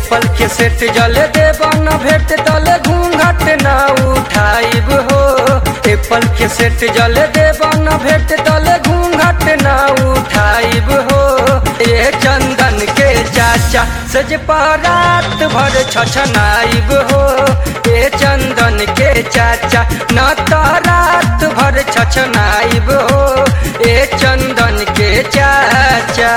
Apple के set जले देब न भेट तले घूंघट न उठाइब हो एप्पल के सेट जले देब न भेट तले घूंघट न उठाइब हो ए चंदन के चाचा सज रात भर छछनाइब हो ए चंदन के चाचा न तो रात भर छछनाइब हो ए चंदन के चाचा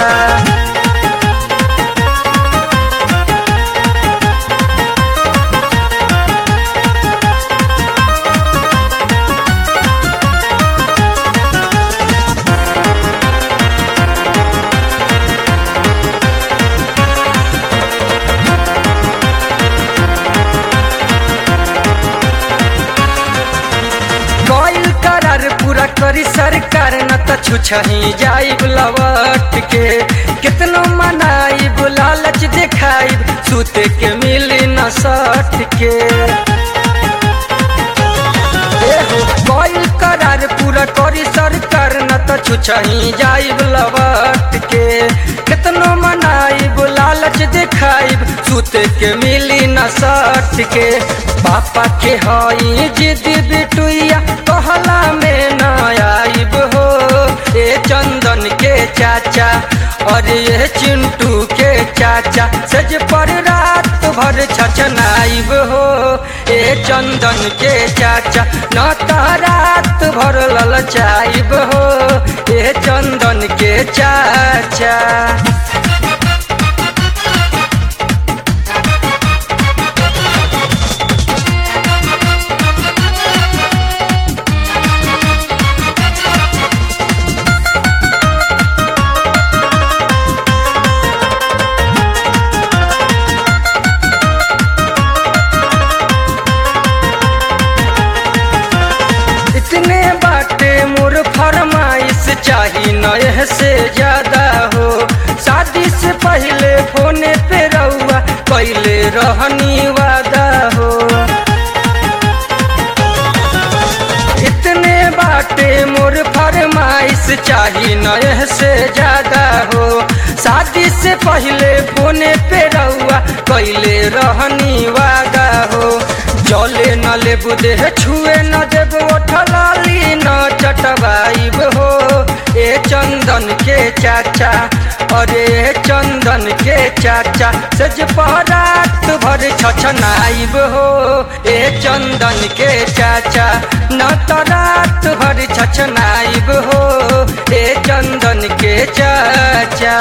गइल करार पूरा करी सरकार न त छुछही जाइब लवट के कितनो मनाइब लालच देखाइब सुते के मिली न सट के गइल करार पूरा करी सरकार न त छुछही जाइब लवट के कितनो मनाइब लालच देखाइब सुते के मिली न सट के पापा के हई जिद बिटुइया कहला में न आइब हो ए चंदन के चाचा और ये चिंटू के चाचा सज पर रात भर छछनाइब हो ए चंदन के चाचा न तो रात भर ललचाइब हो ए चंदन के चाचा इतने बाटे मोर फरमाइश चाही नए से ज्यादा हो शादी से पहले फोने पे रहुआ पहले रहनी वादा हो इतने बाटे मोर फरमाइश चाही नए से ज्यादा हो शादी से पहले फोने पे रहुआ पहले रहनी वादा हो जले न लेबू देह छुए न देब ओठलाली न चटवाइब हो ए चंदन के चाचा अरे चंदन के चाचा सज रात भर छछनाइब हो ए चंदन के चाचा न तो रात भर छछनाइब हो ए चंदन के चाचा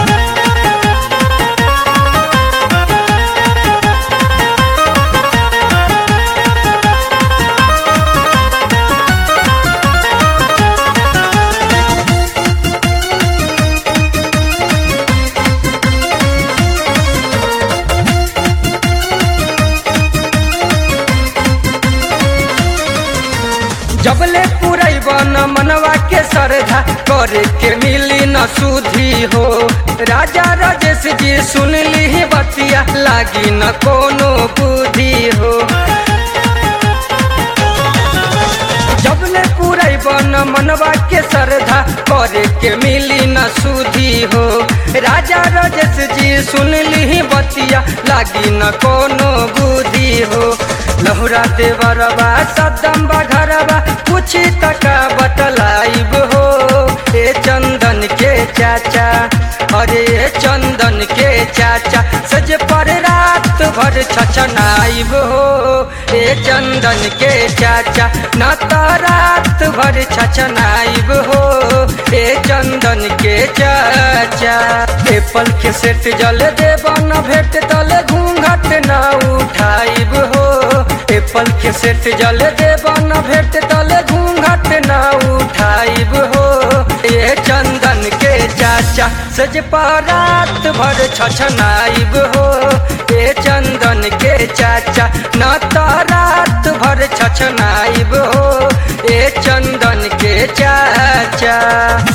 जबले पुरैब न मनवा के श्रद्धा करे के मिली न सुधी हो राजा राजेश जी सुन ली बतिया लागी न कोनो बुद्धि हो जबले पुरैब न मनवा के श्रद्धा करे के मिली न सुधी हो राजा राजेश जी सुन ली बतिया लागी न कोनो बुद्धि हो लहुरा देवरबा सदम घरबा कुछ तका बतलाइब हो ए चंदन के चाचा अरे चंदन के चाचा सज पर रात भर छछनाइब हो ए चंदन के चाचा न तो रात भर छछनाइब हो ए चंदन के चाचा एप्पल के सेट जल देब न भेट तले घूंघट न उठाइब हो एप्पल के सेट जल देब न भेट तले घूंघट न उठाइब हो ए चंदन के चाचा सज रात भर छछनाइब हो ए चंदन के चाचा न तो रात भर छछनाइब हो ए चंदन के चाचा